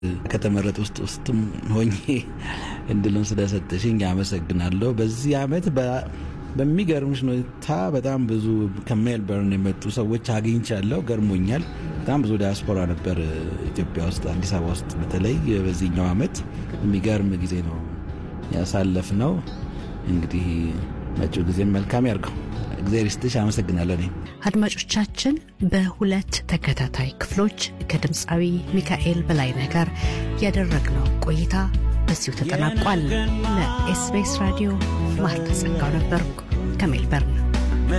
ከተመረጡ ውስጥ ውስጥም ሆኜ እድሉን ስለሰጠሽኝ አመሰግናለሁ። በዚህ አመት በሚገርምሽ ሁኔታ በጣም ብዙ ከሜልበርን የመጡ ሰዎች አግኝቻለሁ። ገርሞኛል። በጣም ብዙ ዲያስፖራ ነበር ኢትዮጵያ ውስጥ፣ አዲስ አበባ ውስጥ በተለይ በዚህኛው አመት የሚገርም ጊዜ ነው ያሳለፍ ነው። እንግዲህ መጪው ጊዜም መልካም ያርገው። እግዚአብሔር ይስጥሽ። አመሰግናለሁ። እኔ አድማጮቻችን በሁለት ተከታታይ ክፍሎች ከድምፃዊ ሚካኤል በላይነህ ጋር ያደረግነው ቆይታ በዚሁ ተጠናቋል። ለኤስቢኤስ ራዲዮ ማርታ ጸጋው ነበርኩ ከሜልበርን።